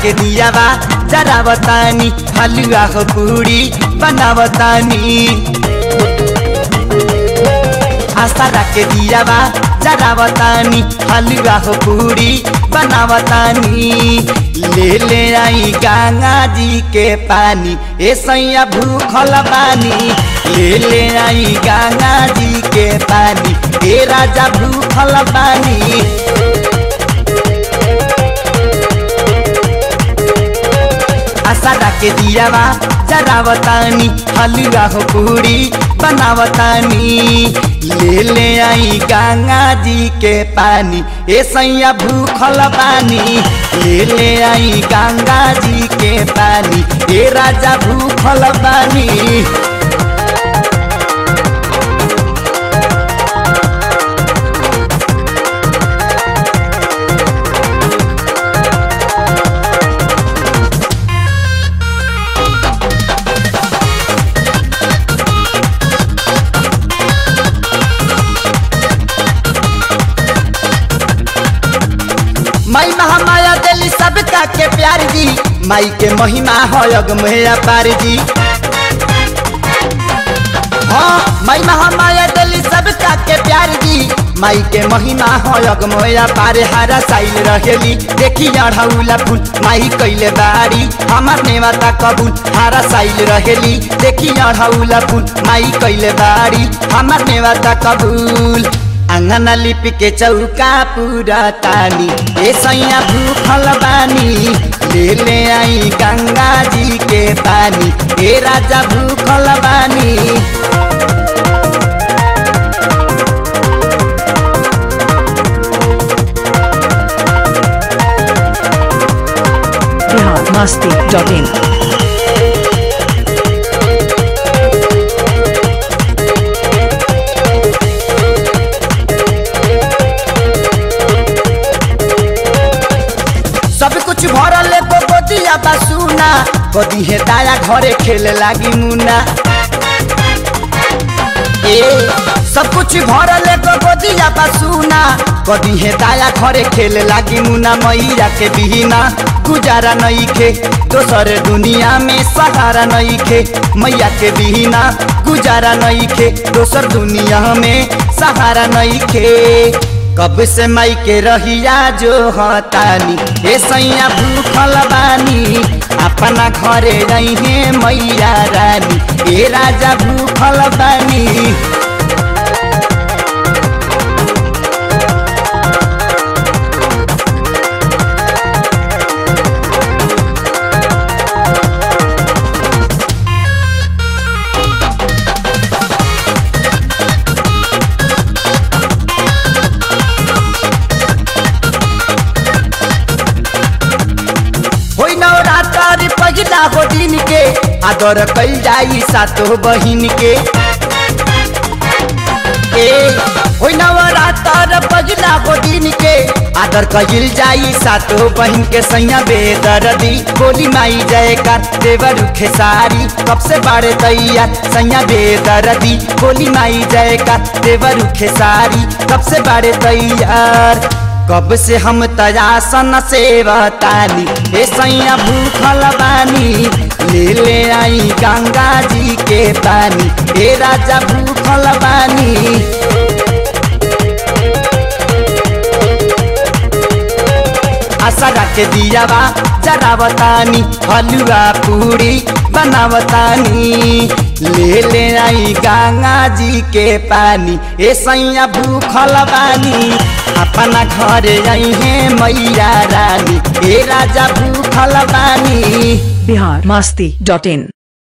के दिया बा जरावतानी हलुआ हो पूरी बनावतानी आस्था के दिया बा जरावतानी हलुआ हो पूरी बनावतानी ले ले आई गंगा जी के पानी ए सैया भूखल बानी ले ले आई गंगा जी के पानी ए राजा भूखल बानी आशा के दिया बा जरावतानी हलुआ हो पूरी बनावतानी ले ले आई गंगा जी के पानी ए सैया भूखल बानी ले ले आई गंगा जी के पानी ए राजा भूखल बानी माई महामाया दिली सबका के प्यार जी माई के महिमा हो अगमया पार जी हाँ माई महामाया दिली सबका के प्यार जी माई के महिमा हो अगमया पार हारा साइल रहेली देखी अढ़ौला फूल माई कैले बारी हमार नेवाता कबूल हारा साइल रहेली देखी अढ़ौला फूल माई कैले बारी हमार नेवाता कबूल आंगन लिपि के चौका पूरा तानी ए सैया भूखल बानी ले ले आई गंगा जी के पानी ए राजा भूखल बानी बिहार मस्ती डॉट इन सब कुछ भरल एगो गोदिया बसुना गोदी है दाया घरे खेले लागी मुना ए सब कुछ भरल एगो गोदिया बसुना गोदी है दाया घरे खेले लागी मुना मैया के बिना गुजारा नहीं खे दोसर दुनिया में सहारा नहीं खे मैया के बिना गुजारा नहीं खे दोसर दुनिया में सहारा नहीं खे कब से मई के रहिया जो हतानी ए सैया भूखल बानी अपना घरे रही मैया रानी ए राजा भूखल बानी होई नवरात्र पहिला हो दिन के आदर कल जाई सातो बहिन के ए होई नवरात्र पहिला हो दिन के आदर कहिल जाई सातो बहिन के सैया बेदरदी बोली माई जय कर देवर खेसारी कब से बारे दैया सैया बेदरदी बोली माई जय कर देवर खेसारी कब से बारे तैयार कब से हम तयासन सेवतानी ए सैया भूखल बानी ले ले आई गंगा जी के पानी ए राजा भूखल बानी आशा के दिया बा जरावतानी हलुआ पूरी बनावतानी ले ले आई गंगा जी के पानी ए सैया भूखल बानी अपना घरे आई है मैया रानी ए राजा भूखल बानी बिहार मस्ती डॉट इन